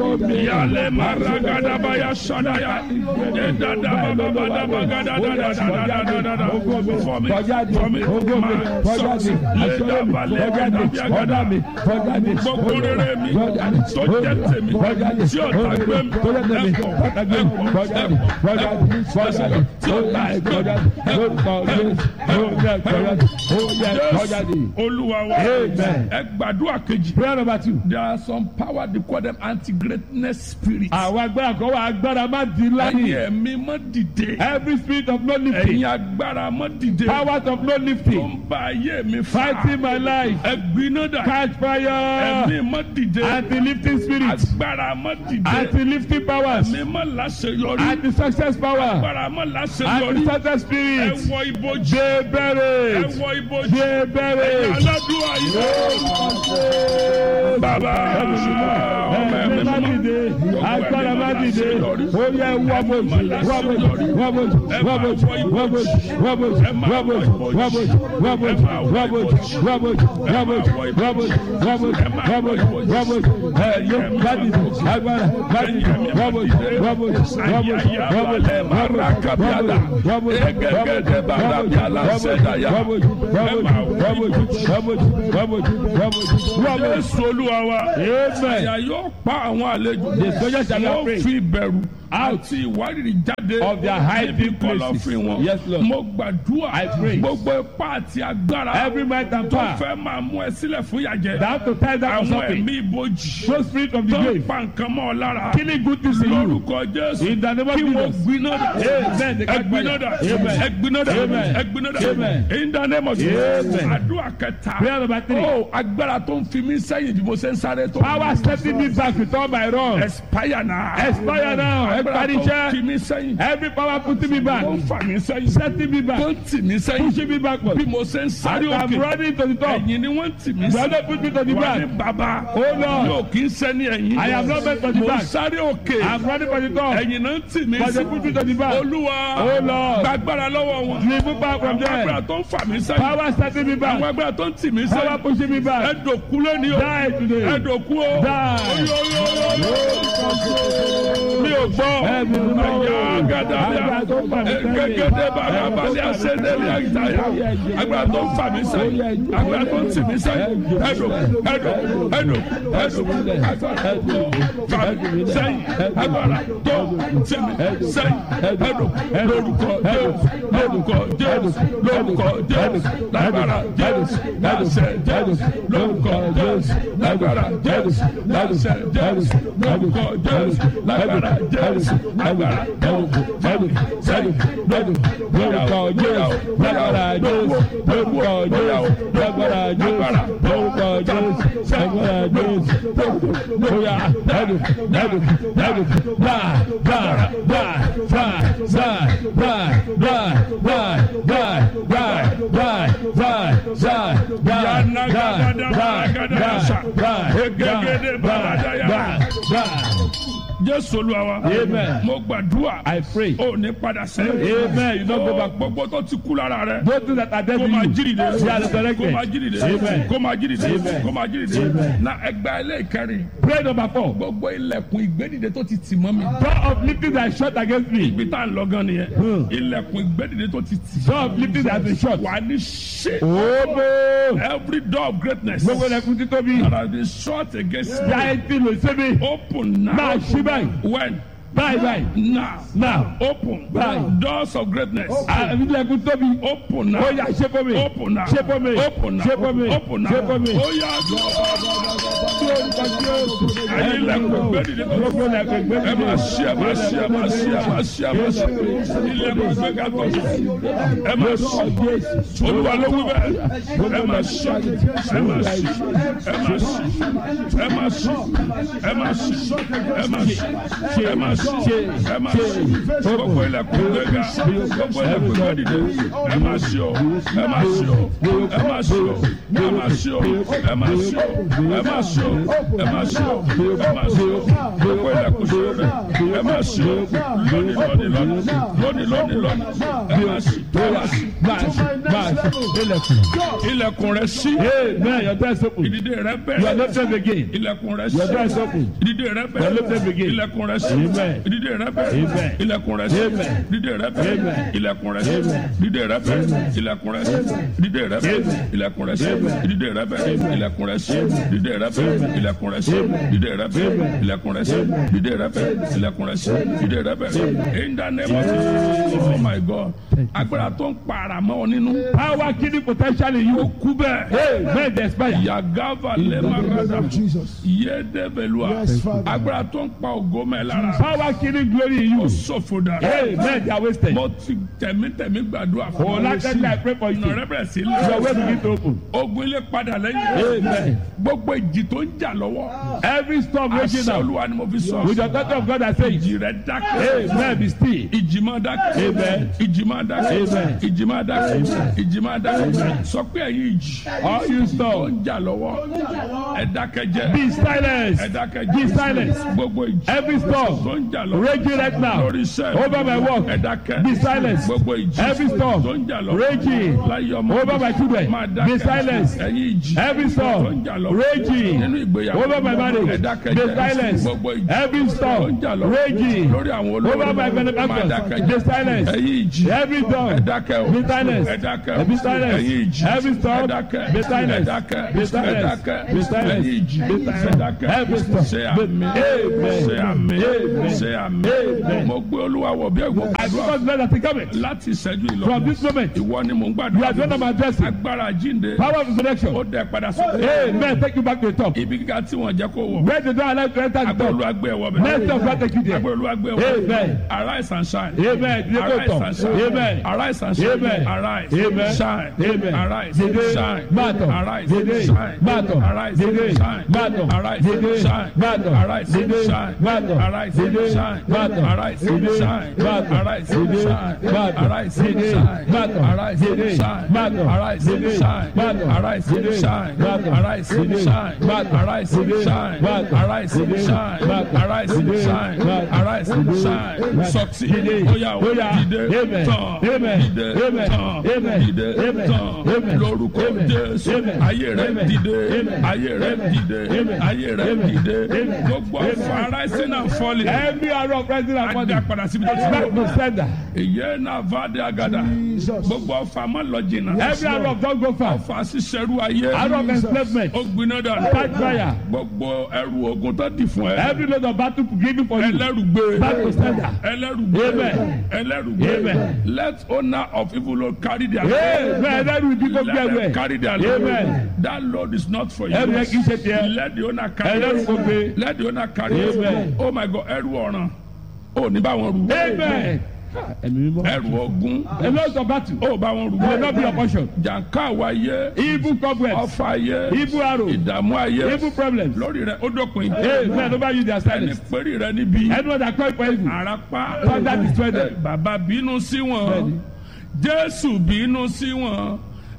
Yale maragadabaya sadaya. Edadabababadabagadagadadadadadada. For me, for me, my sons. Ledabalebadabiagada. Gbogbo rere mi tó jẹ́ tèmi tí ọ̀tá gbé mi ẹ̀kọ́ ẹ̀kọ́ ẹ̀kọ́ ẹ̀kọ́ tí ọ̀tá gbé mi Jésù Olúwa wa Amen. ẹ gbàdúrà kejì. prayer number two. There are some power they call them anti-greatness spirits. àwọn agbára kan wà agbára má di Ẹ̀yin láyè. ẹ̀mí mọ́ dìde. every spirit of no lifting. Ẹ̀yin agbára mọ́ dìde. powers of no Tó lifting. ń ba ayé mi fa. fighting my life. Ẹ̀gbiná dà. catch fire. Ẹ̀mí mọ́ dìde. anti-lifting spirits. Agbára mọ́ dìde. anti-lifting powers. Ẹ̀mí mọ́ láṣeyọrí. anti-success power. Agbára mọ́ láṣeyọrí. anti-success Ẹ spirit. wọ ibojì. ṣe Ẹ bẹ̀rẹ̀. wọ ibojì. ṣe bẹ̀rẹ̀. Aládùúgbò yìí. Bàbá ọmọ ẹ̀mí ẹ̀mí má mímọ́. dìde. agbára má dìde. ó yẹ wọ́bọ̀jì wọ́bọ̀jì wọ́bọ̀jì wọ́bọ̀jì wọ́bọ̀jì wọ́bọ̀jì wọ́bọ̀jì wọ́bọ̀jì wọ́bọ̀jì wọ́bọ̀jì wọ́bọ̀jì wọ́bọ̀jì wọ́bọ̀jì wọ́bọ̀jì wọ́bọ̀jì ẹ̀yẹ má dìde. agbára má dìde. wọ́bọ̀jì wọ́bọ̀jì wọ́bọ̀jì wọ́bọ̀jì Jésù Olúwa wa. Amen. Àyà yóò pa àwọn àlejò. The soldiers shall not Wọ́n pray. fi ìbẹ̀rù àti ìwárìrì jáde. Of their hiding níbi kọ̀lọ̀fín places. wọn. Yes, Lord. Mo gbàdúrà. I pray. Gbogbo ipá àti agbára. Every might and tó power fẹ́ máa mú ẹ sílẹ̀ fún ìyàjẹ́. that to tie down Àwọn something. ẹ̀mí ibojì. No spirit of the Tó ń grave. pa nǹkan mọ́ ọ lára. Killing good things in you. Lórúkọ Jésù. In the name of Kí wọ́n Jesus. gbiná dà. Amen. The catch Ẹgbiná fire. dà. Amen. Ẹgbiná dà. Amen. Ẹgbiná dà. Amen. In the name of Jesus. Amen. Àdúrà kẹta. Prayer number three. Ó agbára tó ń fi mí sẹ́yìn bí mo ṣe ń sáré tó. Power setting me back with all my wrongs. Expire now. Expire now. Agbára Everybody tó ń check. fi mí sẹ́yìn. Every power putting me back. Tó ń fà mí sẹ́yìn. Setting me Tó back. ń tì mí sẹ́yìn. Pushing me backward. Bí mo ṣe ń sáré I'm òkè. running to the top. Ẹ̀yìn ni wọ́n ń tì mí sí. Brother put me to the Wà ní back. bàbá. Oh Lord. Yóò kí ń sẹ́ni ẹ̀yìn. I am not meant for the Mo ń back. sáré òkè. I'm running for the top. Ẹ̀yìn náà ń tì mí But sí. they put me to the back. Olúwa. Oh Lord. Gbàgbára lọ́wọ́ wọn. Remove back from Àwọn agbára there. tó ń fà mí sẹ́yìn. Power setting me Àwọn back. agbára tó ń tì mí Power sẹ́yìn. pushing me back. Ẹ̀dọ̀kú lónìí o. Die today. Ẹ̀dọ̀kú o. Die. Mi ò gbọ́. Ẹ̀mí mímọ́. Ẹ̀yà gàdàbíà. Agbára tó ń fà mí sẹ́yìn. Gẹ́gẹ́dẹ́ bàrà balẹ̀ àṣẹ́dẹ́lẹ̀ àgbáyà. Agbára tó ń fà mí sẹ́yìn. Agbára tó ń tì mí sẹ́yìn. Ẹ̀dọ̀ ẹ̀dọ̀ ẹ̀dọ̀ ẹ̀dọ̀ agbára tó fà mí sẹ́yìn. Agbára tó tì mí sẹ́yìn. Ẹ̀dọ̀ lórúkọ Jésù lórúkọ Jésù lórúkọ Jésù lágbára Jésù láṣẹ Jésù lórúkọ Jésù lágbára Jésù láṣẹ Jésù lórúkọ Jésù lágbára Jésù lágbára Jésù fàmì sẹ́yìn lọ́dún lórúkọ Jésù lágbára Jésù lórúkọ Jésù lágbára Jésù lórúkọ Jésù lágbára Jésù lóya lọ́dún lọ́dún lọ́dún bá bá bá bá bá bá bá bá bá bá bá bá bá bá Jésù Olúwa wa. Amen. Mo gbàdúrà. I pray. O ní padà sẹ́yìn. Amen. You don't go Ó, back. Gbogbo tó ti kú lára rẹ̀. Those things that are dead Kó in máa you. jírí de. They are Kó resurrected. máa jírí de. Amen. Kó máa jírí de. Amen. Kó máa jírí de. Amen. Na ẹgbẹ́ ilé ìkẹrin. Prayer number four. Gbogbo ilẹ̀kùn ìgbédìde tó ti tì mọ́ mi. Door of lifting that is shut against me. Ibi tá à ń lọ gan nìyẹn. Hmm. Ilẹ̀kùn ìgbédìde tó ti tì. Door of lifting that has been shut. Wà ní ṣe. Omo. Every door of greatness. Gbogbo ẹlẹ́kùn títóbi. that has been shut against me. Yáyé tí lè ṣe mí. Open now. Máa ṣí báyìí. When? Báyìí báyìí. Now. Now. Open. Báyìí. Doors of greatness. Àbí ilẹ̀kùn tóbi. Open now. Ó yá ṣe fún mi. Open now. Ṣe fún mi. Open now. Ṣe fún mi. Open now. Ṣe fún mi. Ó yá ẹyin ilẹ̀kùn gbẹ́dìde tó Gbogbo ẹlẹ́kùn gbé ẹ máa ṣí ẹ máa ṣí ẹ máa ṣí ẹ máa ṣí ẹ máa ṣí ilẹ̀kùn gbẹ́gà tó ẹ máa ṣí olúwa ló wí bẹ́ẹ̀ ẹ máa ṣí ẹ máa ṣí ẹ máa ṣí ẹ máa ṣí ẹ máa ṣí ẹ máa ṣí ẹ máa ṣí ẹ máa ṣí gbogbo ilẹ̀kùn gbẹ́gà gbogbo ilẹ̀kùn gbẹ́dìde ẹ máa ṣí o ẹ máa ṣí o ẹ máa ṣí o ẹ máa ṣí o ẹ máa ṣí o ẹ máa ṣí o ẹ máa ṣí o ẹ máa ṣí o gbogbo ilẹ̀kùn ṣí o ẹ máa ṣí o lónìí lónìí lónìí lónìí lónìí lónìí ẹ máa ṣí ẹ máa ṣí Máa ṣí máa ṣí ilẹ̀kùn. ilẹ̀kùn rẹ sí Amen. Your door is open. ìdìde rẹ You are bẹ̀rẹ̀ lifted again. ilẹ̀kùn rẹ Your door is sí open. ìdìde rẹ Your bẹ̀rẹ̀ lifted again. ilẹ̀kùn rẹ sí Amen. ìdìde rẹ bẹ̀rẹ̀ Amen. ilẹ̀kùn rẹ sí Amen. ìdìde rẹ bẹ̀rẹ̀ Amen. ilẹ̀kùn rẹ sí Amen. ìdìde rẹ bẹ̀rẹ̀ ilẹ̀kùn rẹ sí ìdìde rẹ bẹ̀rẹ̀ Amen. ilẹ̀kùn rẹ sí Amen. ìdìde rẹ bẹ̀rẹ̀ ilẹ̀kùn rẹ sí ìdìde rẹ bẹ̀rẹ̀ ilẹ̀kùn rẹ sí ìdìde rẹ bẹ̀rẹ̀ ilẹ̀kùn rẹ sí ìdìde rẹ bẹ̀rẹ̀ ilẹ̀kùn rẹ sí ìdìde rẹ bẹ̀rẹ̀ in the name of Jesus oh my God agbára tó ń para mọ́ ọ nínú Power killing potential in ó you. kú bẹ́ẹ̀ Amen. They expire. yagava In the name lemarada of Jesus. yedebelua Yes, Father. agbára tó ń pa ògo mẹ́ lára Power killing glory in ó you. ṣòfò dànù Amen. They are wasted. mo ti tẹ̀mítẹ̀mí gbàdúrà fún Oh, like that, I pray for you. ọ̀nà rẹ bẹ̀rẹ̀ sí Your way lọ begin to open. ogun ilé padà lẹ́yìn Amen. gbogbo ìjì tó ń jà lọ́wọ́ Every storm raging àṣẹ now. olúwa ni mo fi sọ With the daughter of God, I say, ìjì rẹ dákẹ́ Amen. Be still. ìjì máa dákẹ́ Amen. ìjì máa dákẹ́ Amen. ìjì máa dákẹ́ ìjì máa dákẹ́ sọ pé ẹ̀yin ìjì All you tó storm, ń jà lọ́wọ́ ẹ dákẹ́ jẹ́ be silent. ẹ dákẹ́ Be jẹ́ silent. gbogbo ìjì Every tó storm ń jà lọ́wọ́ raging right now lórí iṣẹ́ over my work. ẹ dákẹ́ Be silent. gbogbo ìjì Every storm tó ń jà lọ́wọ́ raging láyé ọmọ over my children. máa Be dákẹ́ silent. ẹ̀yin ìjì Every tó ń storm jà lọ́wọ́ raging nínú ìgbéyàwó over my ẹ marriage. dákẹ́ Be jẹ́ silent. gbogbo ìjì Every tó ń storm jà lọ́wọ́ raging lórí àwọn olórí over my máa benefactors. dákẹ́ Be jẹ́ silent. ẹ̀yin ìjì Every ẹ storm dákẹ́ o be silent. ẹ dákẹ́ o Be silent. ẹ̀yin ìjì Every storm ẹ dákẹ́ be silent. ẹ dákẹ́ Be ẹ silent. dákẹ́ Be silent. ẹ̀yin ìjì Be ẹ silent. dákẹ́ Every storm. ṣe àmì Amen. ṣe àmì Amen. ṣe àmì Amen. mo gbé olúwa wọ̀ bí ẹ̀gbọ́n I gbàdúrà because God has taken it. láti ìṣẹ́jú ìlọ From this moment, ìwọ ni mò ń you gbàdúrà are doing my addressing. agbára jíǹde Power of ó resurrection. dẹ padà sókè Amen. Take you back to the top. ibi kíkà tí wọ́n jẹ́ kó wọ̀ Where the door allow you to enter the agbára top. olúwa gbé ẹ̀wọ̀ bẹ̀ Next of God take you there. agbára olúwa gbé ẹ̀wọ̀ Amen. arise and shine Amen. Ilé kò arise tọ̀. and shine Amen. arise and shine Amen. arise Amen. shine Amen. arise Dìde. shine Máa tọ̀. arise Dìde. shine Máa tọ̀. arise Dìde. shine Máa tọ̀. arise Dìde. shine Máa tọ̀. arise Dìde. shine Máa tọ̀. arise Dìde. shine Máa tọ̀. arise Dìde. shine Máa tọ̀. arise Dìde. shine Máa tọ̀. arise Dìde. shine Máa tọ̀. arise Dìde. shine Máa tọ̀. arise Dìde. shine Máa tọ̀. arise Dìde. shine Máa tọ̀. arise Dìde. shine Máa tọ̀. arise Dìde. shine Máa tọ̀. arise Dìde. shine Máa tọ̀. arise Dìde. shine Máa tọ̀. arise Dìde. shine Máa tọ̀. sọtì Dìde. bóyá o Bóyá. dìde Amen. tán Amen. dìde Amen. tán Amen. dìde Amen. tán Amen. lórúkọ Amen. Jésù Amen. ayé rẹ Amen. dìde Amen. ayé rẹ Amen. dìde Amen. ayé rẹ Amen. dìde Amen. gbogbo ọfọ rising and falling Every arrow of rising and ajá falling. padà síbi tó ti Back wọ to sender. ìyẹn náà fàdé àgàdà Jesus. gbogbo ọfọ àmọ́ lọ jìnnà Every arrow of don't go far. ọfọ àṣìṣẹ́rú ayé Arrow of enslavement. ó gbiná dànù Catch fire. gbogbo ẹrù ogun tó di fún ẹ Every load of battle given for you. ẹlẹ́rùgbé Back to sender. ẹlẹ́rùgbé Amen. ẹlẹ́rùgbé Amen. let owner of evil Lord carry their Amen. Ẹlẹ́rù ìdí kò gbé let them ẹrù carry ẹ̀. their load Amen. that load is not for you Ẹrù yẹn kì í ṣe tiẹ̀. let the owner carry Ẹlẹ́rù it kò gbé. let the owner carry it Amen. oh my God ẹrù ọ̀ràn ó ní bá wọn rù Amen. Ẹ̀mí mímọ́. ẹrù ogun A lot of battle. ó bá wọn rù Will not be your portion. jàǹká àwáyé Evil cobwebs. ọfà ayé Evil arrow. ìdààmú ayé Evil problems. lórí rẹ ó dópin Amen. Over you their ẹni silence. péré rẹ níbi Anyone that call you for evil. àràpá Father destroy them. bàbá bínú sí wọn Bẹ́ẹ̀ni. jésù bínú sí wọn